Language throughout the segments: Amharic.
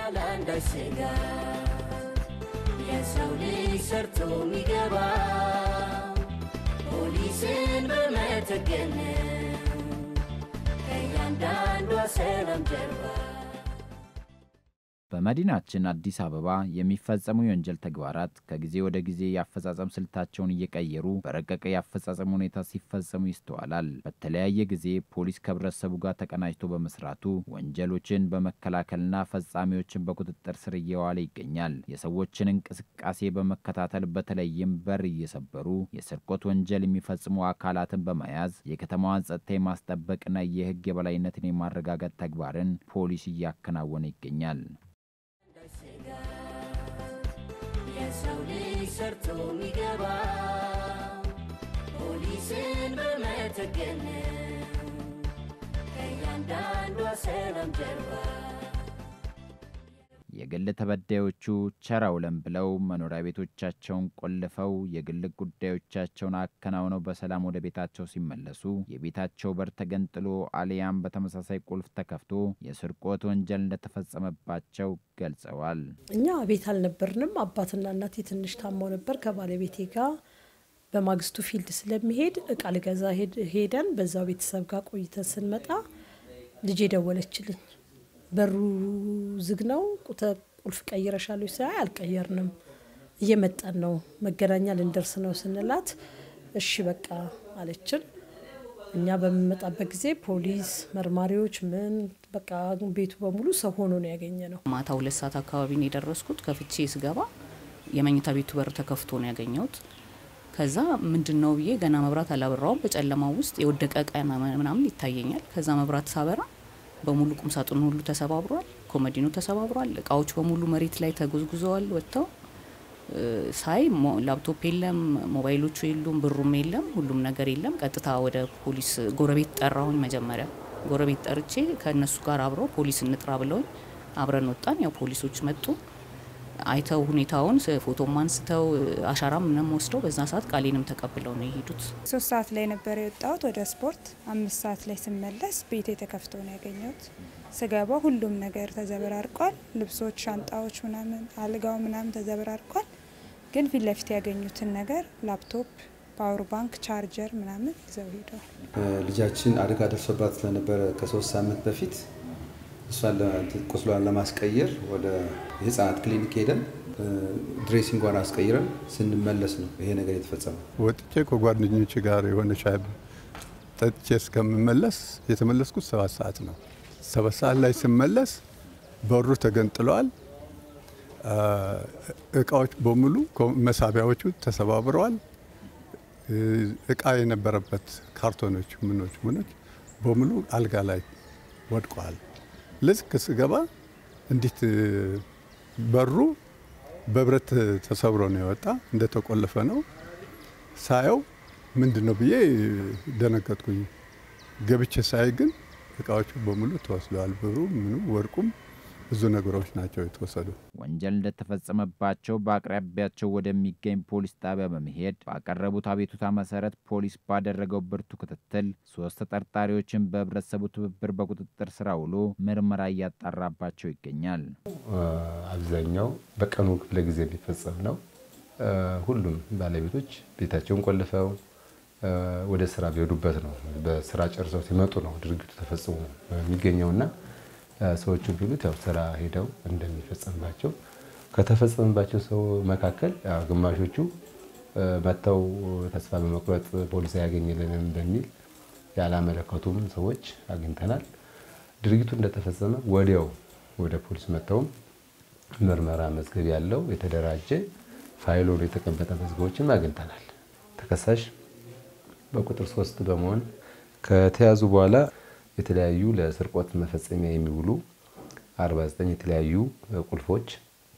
ያላንዳች ስጋት የሰው ልጅ ሰርቶ የሚገባ ፖሊስን በመተገን ከእያንዳንዷ ሰላም ጀርባ በመዲናችን አዲስ አበባ የሚፈጸሙ የወንጀል ተግባራት ከጊዜ ወደ ጊዜ የአፈጻጸም ስልታቸውን እየቀየሩ በረቀቀ የአፈጻጸም ሁኔታ ሲፈጸሙ ይስተዋላል። በተለያየ ጊዜ ፖሊስ ከህብረተሰቡ ጋር ተቀናጅቶ በመስራቱ ወንጀሎችን በመከላከልና ፈጻሚዎችን በቁጥጥር ስር እየዋለ ይገኛል። የሰዎችን እንቅስቃሴ በመከታተል በተለይም በር እየሰበሩ የስርቆት ወንጀል የሚፈጽሙ አካላትን በመያዝ የከተማዋን ጸጥታ የማስጠበቅና የህግ የበላይነትን የማረጋገጥ ተግባርን ፖሊስ እያከናወነ ይገኛል። የሰው ልጅ ሰርቶ የሚገባ ፖሊስን በመተገን ከእያንዳንዷ ሰላም ጀርባ የግል ተበዳዮቹ ቸር አውለን ብለው መኖሪያ ቤቶቻቸውን ቆልፈው የግል ጉዳዮቻቸውን አከናውነው በሰላም ወደ ቤታቸው ሲመለሱ የቤታቸው በር ተገንጥሎ አሊያም በተመሳሳይ ቁልፍ ተከፍቶ የስርቆት ወንጀል እንደተፈጸመባቸው ገልጸዋል። እኛ ቤት አልነበርንም። አባትና እናቴ ትንሽ ታመው ነበር ከባለቤቴ ጋር በማግስቱ ፊልድ ስለሚሄድ እቃ ልገዛ ሄደን በዛው ቤተሰብ ጋር ቆይተን ስንመጣ ልጄ ደወለችልኝ። በሩ ዝግ ነው፣ ቁልፍ ቀይረሻል ወይ? ሳይ አልቀየርንም፣ እየመጣን ነው፣ መገናኛ ልንደርስ ነው ስንላት እሺ በቃ አለችን። እኛ በምንመጣበት ጊዜ ፖሊስ፣ መርማሪዎች ምን በቃ ቤቱ በሙሉ ሰው ሆኖ ነው ያገኘ ነው። ማታ ሁለት ሰዓት አካባቢ ነው የደረስኩት። ከፍቼ ስገባ የመኝታ ቤቱ በር ተከፍቶ ነው ያገኘሁት። ከዛ ምንድን ነው ብዬ ገና መብራት አላበራውም። በጨለማው ውስጥ የወደቀ እቃ ምናምን ይታየኛል። ከዛ መብራት ሳበራ በሙሉ ቁም ሳጥኑ ሁሉ ተሰባብሯል። ኮመዲኑ ተሰባብሯል። እቃዎች በሙሉ መሬት ላይ ተጎዝጉዘዋል። ወጥተው ሳይ ላፕቶፕ የለም፣ ሞባይሎቹ የሉም፣ ብሩም የለም፣ ሁሉም ነገር የለም። ቀጥታ ወደ ፖሊስ ጎረቤት ጠራሁኝ። መጀመሪያ ጎረቤት ጠርቼ ከእነሱ ጋር አብረው ፖሊስ እንጥራ ብለውኝ አብረን ወጣን። ያው ፖሊሶች መጡ። አይተው ሁኔታውን ፎቶም አንስተው አሻራም ምንም ወስደው በዛ ሰዓት ቃሌንም ተቀብለው ነው የሄዱት። ሶስት ሰዓት ላይ ነበር የወጣሁት ወደ ስፖርት። አምስት ሰዓት ላይ ስመለስ ቤቴ ተከፍቶ ነው ያገኘሁት። ስገባ ሁሉም ነገር ተዘበራርቋል። ልብሶች፣ ሻንጣዎች፣ ምናምን አልጋው ምናምን ተዘበራርቋል። ግን ፊት ለፊት ያገኙትን ነገር ላፕቶፕ፣ ፓወር ባንክ፣ ቻርጀር ምናምን ይዘው ሄደዋል። ልጃችን አደጋ ደርሶባት ስለነበረ ከሶስት ሳምንት በፊት እሷን ቁስሏን ለማስቀየር ወደ የህፃናት ክሊኒክ ሄደን ድሬሲንጓን አስቀይረን ስንመለስ ነው ይሄ ነገር የተፈጸመው። ወጥቼ ከጓደኞች ጋር የሆነ ሻይ ጠጥቼ እስከምመለስ የተመለስኩት ሰባት ሰዓት ነው። ሰባት ሰዓት ላይ ስመለስ በሩ ተገንጥለዋል። እቃዎች በሙሉ መሳቢያዎቹ ተሰባብረዋል። እቃ የነበረበት ካርቶኖች፣ ምኖች ምኖች በሙሉ አልጋ ላይ ወድቀዋል። ልክ ስገባ እንዴት በሩ በብረት ተሰብሮ ነው የወጣ፣ እንደተቆለፈ ነው ሳየው። ምንድን ነው ብዬ ደነገጥኩኝ። ገብቼ ሳይ ግን እቃዎቹ በሙሉ ተወስደዋል። ብሩ፣ ምኑ፣ ወርቁም ብዙ ነገሮች ናቸው የተወሰዱ። ወንጀል እንደተፈጸመባቸው በአቅራቢያቸው ወደሚገኝ ፖሊስ ጣቢያ በመሄድ ባቀረቡት አቤቱታ መሰረት ፖሊስ ባደረገው ብርቱ ክትትል ሶስት ተጠርጣሪዎችን በህብረተሰቡ ትብብር በቁጥጥር ስር ውሎ ምርመራ እያጣራባቸው ይገኛል። አብዛኛው በቀኑ ክፍለ ጊዜ የሚፈጸም ነው። ሁሉም ባለቤቶች ቤታቸውን ቆልፈው ወደ ስራ ቢሄዱበት ነው። በስራ ጨርሰው ሲመጡ ነው ድርጊቱ ተፈጽሞ የሚገኘውና ሰዎቹ ቢሉት ያው ስራ ሄደው እንደሚፈጸምባቸው ከተፈጸመባቸው ሰው መካከል ግማሾቹ መጥተው ተስፋ በመቁረጥ ፖሊስ አያገኝልንም በሚል ያላመለከቱም ሰዎች አግኝተናል። ድርጊቱ እንደተፈጸመ ወዲያው ወደ ፖሊስ መጥተውም ምርመራ መዝገብ ያለው የተደራጀ ፋይል ሆኖ የተቀመጠ መዝገቦችን አግኝተናል። ተከሳሽ በቁጥር ሶስት በመሆን ከተያዙ በኋላ የተለያዩ ለስርቆት መፈጸሚያ የሚውሉ 49 የተለያዩ ቁልፎች፣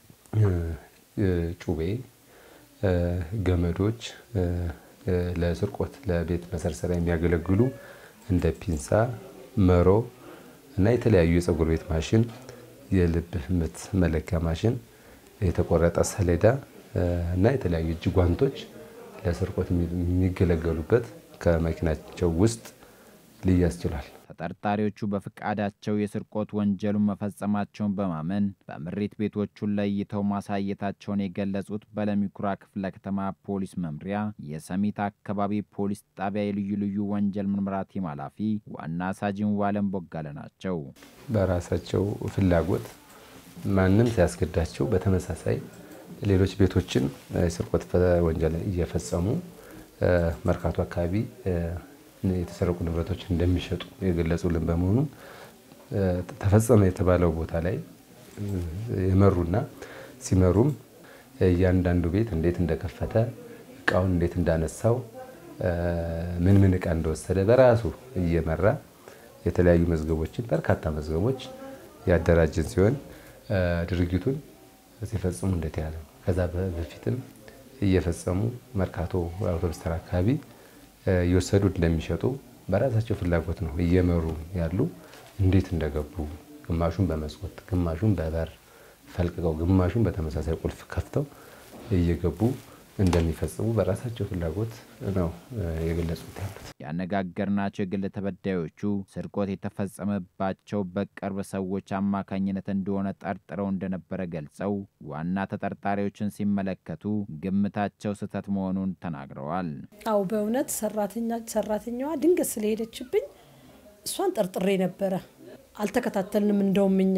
ጩቤ፣ ገመዶች፣ ለስርቆት ለቤት መሰርሰሪያ የሚያገለግሉ እንደ ፒንሳ፣ መሮ እና የተለያዩ የፀጉር ቤት ማሽን፣ የልብ ምት መለኪያ ማሽን፣ የተቆረጠ ሰሌዳ እና የተለያዩ እጅ ጓንቶች ለስርቆት የሚገለገሉበት ከመኪናቸው ውስጥ ሊያዝ ችሏል። ተጠርጣሪዎቹ በፍቃዳቸው የስርቆት ወንጀሉን መፈጸማቸውን በማመን በምሬት ቤቶቹን ለይተው ማሳየታቸውን የገለጹት በለሚኩራ ክፍለ ከተማ ፖሊስ መምሪያ የሰሚት አካባቢ ፖሊስ ጣቢያ የልዩ ልዩ ወንጀል ምርመራ ቲም ኃላፊ ዋና ሳጅን ዋለም ቦጋለ ናቸው። በራሳቸው ፍላጎት ማንም ሲያስገዳቸው በተመሳሳይ ሌሎች ቤቶችን የስርቆት ወንጀል እየፈጸሙ መርካቶ አካባቢ የተሰረቁ ንብረቶች እንደሚሸጡ የገለጹልን በመሆኑ ተፈጸመ የተባለው ቦታ ላይ የመሩና ሲመሩም እያንዳንዱ ቤት እንዴት እንደከፈተ እቃውን እንዴት እንዳነሳው ምን ምን እቃ እንደወሰደ በራሱ እየመራ የተለያዩ መዝገቦችን በርካታ መዝገቦች ያደራጀን ሲሆን ድርጊቱን ሲፈጽሙ እንዴት ያለ ከዛ በፊትም እየፈጸሙ መርካቶ አውቶቡስ ተራ አካባቢ እየወሰዱ እንደሚሸጡ በራሳቸው ፍላጎት ነው እየመሩ ያሉ። እንዴት እንደገቡ ግማሹን በመስኮት ግማሹን በበር ፈልቅቀው ግማሹን በተመሳሳይ ቁልፍ ከፍተው እየገቡ እንደሚፈጽሙ በራሳቸው ፍላጎት ነው የገለጹት ያሉት። ያነጋገርናቸው የግል ተበዳዮቹ ስርቆት የተፈጸመባቸው በቅርብ ሰዎች አማካኝነት እንደሆነ ጠርጥረው እንደነበረ ገልጸው ዋና ተጠርጣሪዎችን ሲመለከቱ ግምታቸው ስህተት መሆኑን ተናግረዋል። አው በእውነት ሰራተኛ ሰራተኛዋ ድንገት ስለሄደችብኝ እሷን ጠርጥሬ ነበረ። አልተከታተልንም። እንደውም እኛ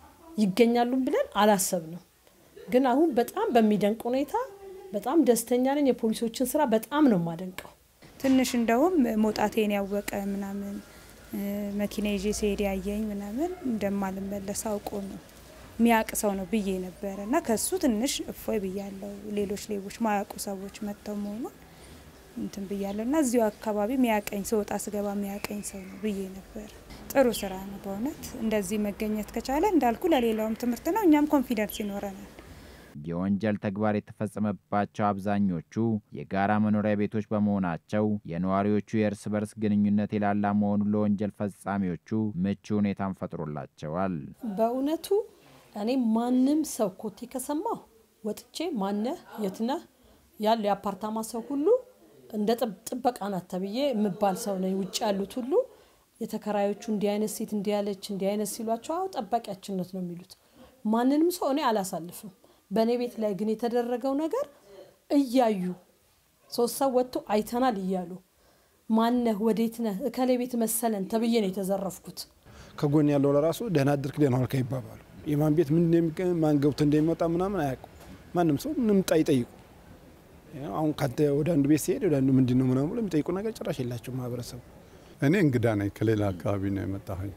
ይገኛሉም ብለን አላሰብንም። ግን አሁን በጣም በሚደንቅ ሁኔታ በጣም ደስተኛ ነኝ። የፖሊሶችን ስራ በጣም ነው የማደንቀው። ትንሽ እንደውም መውጣቴን ያወቀ ምናምን መኪና ይዤ ሲሄድ ያየኝ ምናምን እንደማልመለስ አውቆ ነው የሚያውቅ ሰው ነው ብዬ ነበረ እና ከሱ ትንሽ እፎይ ብያለው። ሌሎች ሌቦች ማያውቁ ሰዎች መጥተው መሆኑን እንትን ብያለሁ እና እዚሁ አካባቢ የሚያቀኝ ስወጣ ስገባ የሚያቀኝ ሰው ነው ብዬ ነበር። ጥሩ ስራ ነው በእውነት እንደዚህ መገኘት ከቻለ እንዳልኩ ለሌላውም ትምህርት ነው፣ እኛም ኮንፊደንስ ይኖረናል። የወንጀል ተግባር የተፈጸመባቸው አብዛኞቹ የጋራ መኖሪያ ቤቶች በመሆናቸው የነዋሪዎቹ የእርስ በርስ ግንኙነት የላላ መሆኑ ለወንጀል ፈጻሚዎቹ ምቹ ሁኔታን ፈጥሮላቸዋል። በእውነቱ እኔ ማንም ሰው ኮቴ ከሰማሁ ወጥቼ ማነህ የትነህ ያለው የአፓርታማ ሰው ሁሉ እንደ ጥበቃ ናት ተብዬ የምባል ሰው ነኝ። ውጭ ያሉት ሁሉ የተከራዮቹ እንዲህ አይነት ሴት እንዲህ ያለች እንዲህ አይነት ሲሏቸው አዎ ጠባቂያችነት ነው የሚሉት። ማንንም ሰው እኔ አላሳልፍም። በእኔ ቤት ላይ ግን የተደረገው ነገር እያዩ ሶስት ሰው ወጥቶ አይተናል እያሉ ማነህ ወዴት ነህ እከሌ ቤት መሰለን ተብዬ ነው የተዘረፍኩት። ከጎን ያለው ለራሱ ደህና አደርክ ደህና ዋልክ ይባባሉ። የማን ቤት ምን ማን ገብቶ እንደሚመጣ ምናምን አያውቁ። ማንም ሰው ምንም ጣ ይጠይቁ። አሁን ካንተ ወደ አንዱ ቤት ሲሄድ ወደ አንዱ ምንድን ነው ምናምን ብሎ የሚጠይቁ ነገር ጭራሽ የላቸው ማህበረሰቡ። እኔ እንግዳ ነኝ፣ ከሌላ አካባቢ ነው የመጣሁኝ።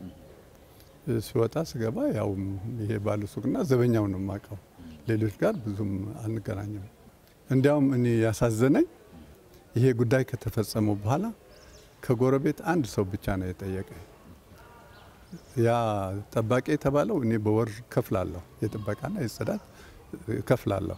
ሲወጣ ስገባ ያው ይሄ ባለ ሱቅና ዘበኛው ነው የማውቀው። ሌሎች ጋር ብዙም አንገናኝም። እንዲያውም እኔ ያሳዘነኝ ይሄ ጉዳይ ከተፈጸመው በኋላ ከጎረቤት አንድ ሰው ብቻ ነው የጠየቀኝ። ያ ጠባቂ የተባለው እኔ በወር ከፍላለሁ፣ የጥበቃና የጽዳት ከፍላለሁ።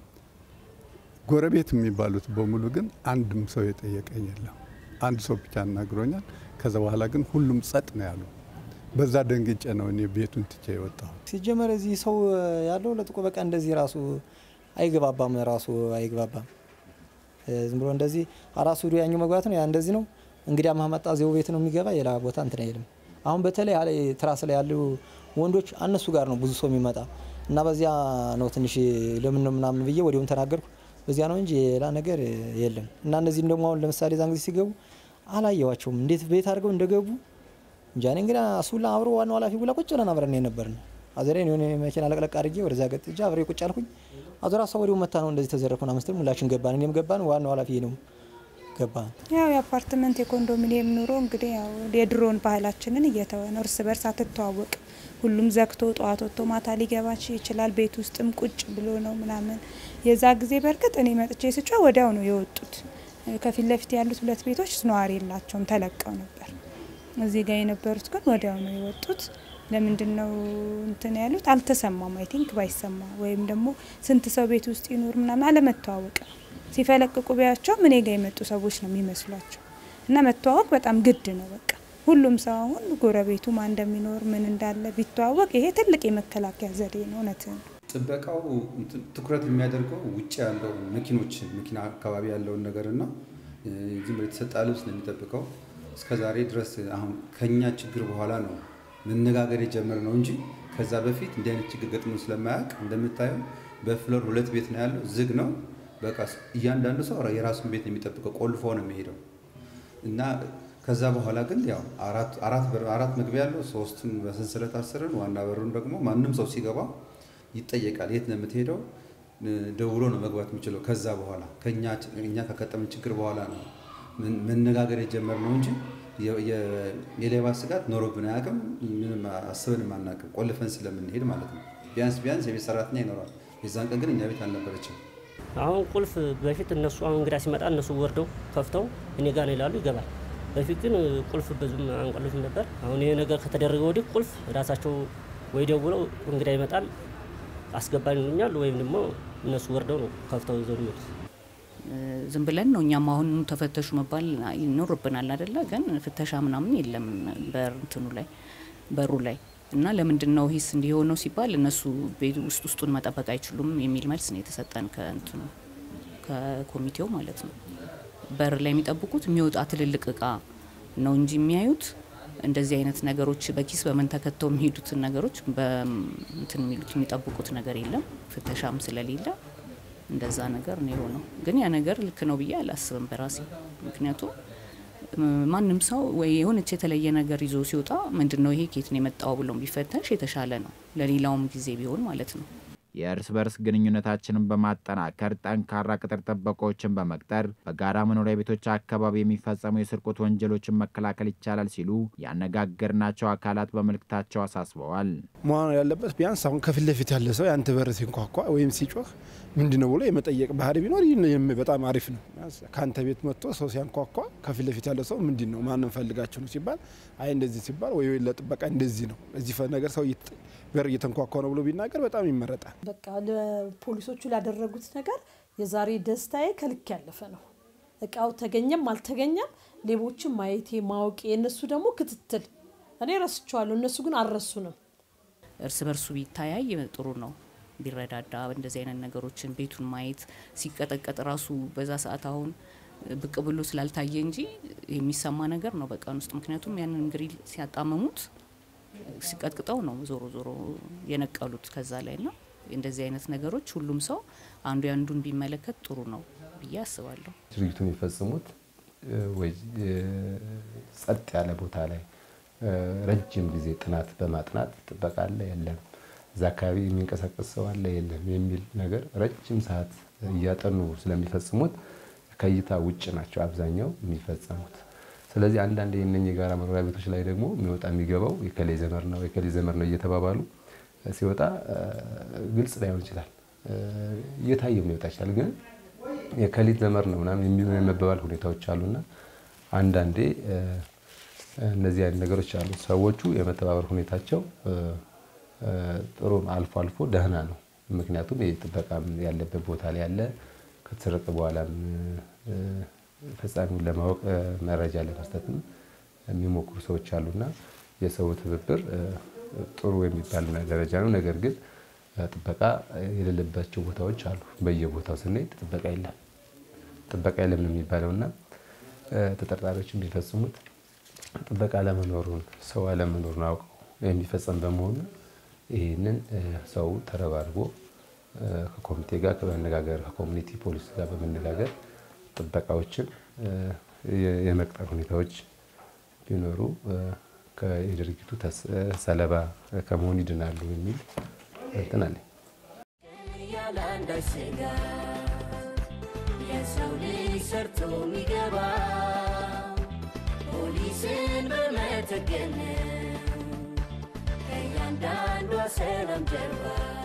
ጎረቤት የሚባሉት በሙሉ ግን አንድም ሰው የጠየቀኝ የለም። አንድ ሰው ብቻ አናግሮኛል። ከዛ በኋላ ግን ሁሉም ጸጥ ነው ያሉ። በዛ ደንግጬ ነው እኔ ቤቱን ትቼ የወጣሁ። ሲጀመር እዚህ ሰው ያለው ለጥቆ በቃ እንደዚህ ራሱ አይግባባም፣ ራሱ አይግባባም። ዝም ብሎ እንደዚህ አራሱ ዱ ያኛው መግባት ነው ያ እንደዚህ ነው እንግዲህ ማመጣ ዜው ቤት ነው የሚገባ ሌላ ቦታ እንትን አይልም። አሁን በተለይ ትራስ ላይ ያሉ ወንዶች እነሱ ጋር ነው ብዙ ሰው የሚመጣ እና በዚያ ነው ትንሽ ለምን ነው ምናምን ብዬ ወዲያውም ተናገርኩ። በዚያ ነው እንጂ ሌላ ነገር የለም። እና እነዚህም ደግሞ አሁን ለምሳሌ ዛን ጊዜ ሲገቡ አላየዋቸውም እንዴት ቤት አድርገው እንደገቡ እንጃ። እኔ እንግዲህ እሱላ አብሮ ዋናው ኃላፊ ጉላ ቁጭ ብለን አብረን የነበርን አዘሬን የሆነ መኪና ለቅለቅ አድርጌ ወደዚያ ገጥጃ አብሬ ቁጭ አልኩኝ። አዞራ ሰው ወዲያው መታ ነው እንደዚህ ተዘረፉን አምስትል ሁላችን ገባን። እኔም ገባን፣ ዋናው ኃላፊ ነው ገባን። ያው የአፓርትመንት የኮንዶሚኒየም ኑሮ እንግዲህ ያው የድሮን ባህላችንን እየተወ ነው። እርስ በርስ አትተዋወቅ። ሁሉም ዘግቶ ጠዋት ወጥቶ ማታ ሊገባ ይችላል። ቤት ውስጥም ቁጭ ብሎ ነው ምናምን። የዛ ጊዜ በእርግጥ እኔ መጥቼ ስጫ ወዲያው ነው የወጡት። ከፊት ለፊት ያሉት ሁለት ቤቶች ነዋሪ የላቸውም፣ ተለቀው ነበር። እዚህ ጋር የነበሩት ግን ወዲያው ነው የወጡት። ለምንድን ነው እንትን ያሉት አልተሰማም። አይ ቲንክ ባይሰማ ወይም ደግሞ ስንት ሰው ቤት ውስጥ ይኑር ምናምን አለመተዋወቅ ነው። ሲፈለቅቁ ቢያቸው እኔ ጋር የመጡ ሰዎች ነው የሚመስሏቸው እና መተዋወቅ በጣም ግድ ነው። በቃ ሁሉም ሰው አሁን ጎረቤቱ ማን እንደሚኖር ምን እንዳለ ቢተዋወቅ ይሄ ትልቅ የመከላከያ ዘዴ ነው። እውነት ነው። ጥበቃው ትኩረት የሚያደርገው ውጭ ያለው መኪኖችን መኪና አካባቢ ያለውን ነገርና ዝም ብሎ የተሰጣ ልብስ ነው የሚጠብቀው። እስከ ዛሬ ድረስ አሁን ከኛ ችግር በኋላ ነው መነጋገር የጀመረ ነው እንጂ ከዛ በፊት እንዲህ አይነት ችግር ገጥሞ ስለማያውቅ እንደምታየው በፍሎር ሁለት ቤት ነው ያለው፣ ዝግ ነው። በቃ እያንዳንዱ ሰው የራሱን ቤት ነው የሚጠብቀው፣ ቆልፎ ነው የሚሄደው እና ከዛ በኋላ ግን ያው አራት መግቢያ ያለው ሶስቱን በሰንሰለት አስርን፣ ዋና በሩን ደግሞ ማንም ሰው ሲገባ ይጠየቃል። የት ነው የምትሄደው? ደውሎ ነው መግባት የሚችለው። ከዛ በኋላ እኛ ከገጠመን ችግር በኋላ ነው መነጋገር የጀመርነው እንጂ የሌባ ስጋት ኖሮብን አያውቅም። ምንም አስበንም አናውቅም፣ ቆልፈን ስለምንሄድ ማለት ነው። ቢያንስ ቢያንስ የቤት ሰራተኛ ይኖራል። የዛን ቀን ግን እኛ ቤት አልነበረችም። አሁን ቁልፍ በፊት እነሱ አሁን እንግዳ ሲመጣ እነሱ ወርደው ከፍተው እኔ ጋር ነው ይላሉ፣ ይገባል። በፊት ግን ቁልፍ ብዙም አንቆልፍም ነበር። አሁን ይሄ ነገር ከተደረገ ወዲህ ቁልፍ ራሳቸው ወይ ደውለው እንግዳ ይመጣል አስገባን ይሉኛል፣ ወይም ደግሞ እነሱ ወርደው ነው ከፍተው ይዘው የሚመጡት። ዝም ብለን ነው እኛም አሁን ተፈተሹ መባል ይኖርብናል አይደለ? ግን ፍተሻ ምናምን የለም በእንትኑ ላይ በሩ ላይ እና ለምንድን ነው ሂስ እንዲሆነው ሲባል እነሱ ቤት ውስጥ ውስጡን መጠበቅ አይችሉም የሚል መልስ ነው የተሰጠን ከእንትኑ ከኮሚቴው ማለት ነው። በር ላይ የሚጠብቁት የሚወጣ ትልልቅ እቃ ነው እንጂ የሚያዩት እንደዚህ አይነት ነገሮች በኪስ በምን ተከተው የሚሄዱትን ነገሮች በእንትን የሚሉት የሚጠብቁት ነገር የለም። ፍተሻም ስለሌለ እንደዛ ነገር ነው የሆነው። ግን ያ ነገር ልክ ነው ብዬ አላስብም በራሴ ምክንያቱም ማንም ሰው ወይ የሆነች የተለየ ነገር ይዞ ሲወጣ ምንድን ነው ይሄ ኬት ነው የመጣው ብሎ ቢፈተሽ የተሻለ ነው፣ ለሌላውም ጊዜ ቢሆን ማለት ነው። የእርስ በርስ ግንኙነታችንን በማጠናከር ጠንካራ ቅጥር ጥበቃዎችን በመቅጠር በጋራ መኖሪያ ቤቶች አካባቢ የሚፈጸሙ የስርቆት ወንጀሎችን መከላከል ይቻላል ሲሉ ያነጋገርናቸው አካላት በመልእክታቸው አሳስበዋል። መሆን ያለበት ቢያንስ አሁን ከፊት ለፊት ያለ ሰው የአንተ በር ሲንኳኳ ወይም ሲጮህ ምንድን ነው ብሎ የመጠየቅ ባህሪ ቢኖር ይህ በጣም አሪፍ ነው። ከአንተ ቤት መጥቶ ሰው ሲያንኳኳ ከፊት ለፊት ያለ ሰው ምንድን ነው ማንም ፈልጋችሁ ነው ሲባል አይ እንደዚህ ሲባል ወይ ለጥበቃ እንደዚህ ነው እዚህ ነገር ሰው በር እየተንኳኳ ነው ብሎ ቢናገር በጣም ይመረጣል። በቃ ለፖሊሶቹ ላደረጉት ነገር የዛሬ ደስታዬ ከልክ ያለፈ ነው። እቃው ተገኘም አልተገኘም ሌቦችን ማየቴ ማወቄ፣ የእነሱ ደግሞ ክትትል እኔ ረስቸዋለሁ፣ እነሱ ግን አልረሱንም። እርስ በርሱ ቢታያይ ጥሩ ነው ቢረዳዳ እንደዚህ አይነት ነገሮችን ቤቱን ማየት ሲቀጠቀጥ ራሱ በዛ ሰዓት አሁን ብቅ ብሎ ስላልታየ እንጂ የሚሰማ ነገር ነው በቀን ውስጥ ምክንያቱም ያንን ግሪል ሲያጣመሙት ሲቀጥቅጠው ነው ዞሮ ዞሮ የነቀሉት ከዛ ላይ ና እንደዚህ አይነት ነገሮች ሁሉም ሰው አንዱ ያንዱን ቢመለከት ጥሩ ነው ብዬ አስባለሁ። ድርጊቱ የሚፈጽሙት ወይ ጸጥ ያለ ቦታ ላይ ረጅም ጊዜ ጥናት በማጥናት ጥበቃ አለ የለም፣ እዛ አካባቢ የሚንቀሳቀስ ሰው አለ የለም የሚል ነገር ረጅም ሰዓት እያጠኑ ስለሚፈጽሙት ከእይታ ውጭ ናቸው አብዛኛው የሚፈጸሙት። ስለዚህ አንዳንድ የእነኝህ የጋራ መኖሪያ ቤቶች ላይ ደግሞ የሚወጣ የሚገባው የከሌ ዘመር ነው የከሌ ዘመር ነው እየተባባሉ ሲወጣ ግልጽ ላይሆን ይችላል፣ እየታየም ሊወጣ ይችላል። ግን የከሊት ዘመር ነው ምናምን የሚሉ የመባባል ሁኔታዎች አሉና አንዳንዴ እነዚህ አይነት ነገሮች አሉ። ሰዎቹ የመተባበር ሁኔታቸው ጥሩ አልፎ አልፎ ደህና ነው። ምክንያቱም ጥበቃ ያለበት ቦታ ላይ ያለ ከተሰረቀ በኋላም ፈጻሚውን ለማወቅ መረጃ ለመስጠትም የሚሞክሩ ሰዎች አሉና የሰው ትብብር ጥሩ የሚባል ደረጃ ነው። ነገር ግን ጥበቃ የሌለባቸው ቦታዎች አሉ። በየቦታው ስንሄድ ጥበቃ የለም። ጥበቃ የለም ነው የሚባለውና ተጠርጣሪዎች የሚፈጽሙት ጥበቃ አለመኖሩን ሰው አለመኖሩን አውቀው የሚፈጸም በመሆኑ ይህንን ሰው ተረባርቦ ከኮሚቴ ጋር በመነጋገር ከኮሚኒቲ ፖሊስ ጋር በመነጋገር ጥበቃዎችን የመቅጠር ሁኔታዎች ቢኖሩ የድርጊቱ ሰለባ ከመሆን ይድናሉ የሚል እንትን አለኝ። ያለ አንዳች ስጋት የሰው ልጅ ሰርቶ የሚገባ ፖሊስን በመተገን ከእያንዳንዷ ሰላም ጀርባ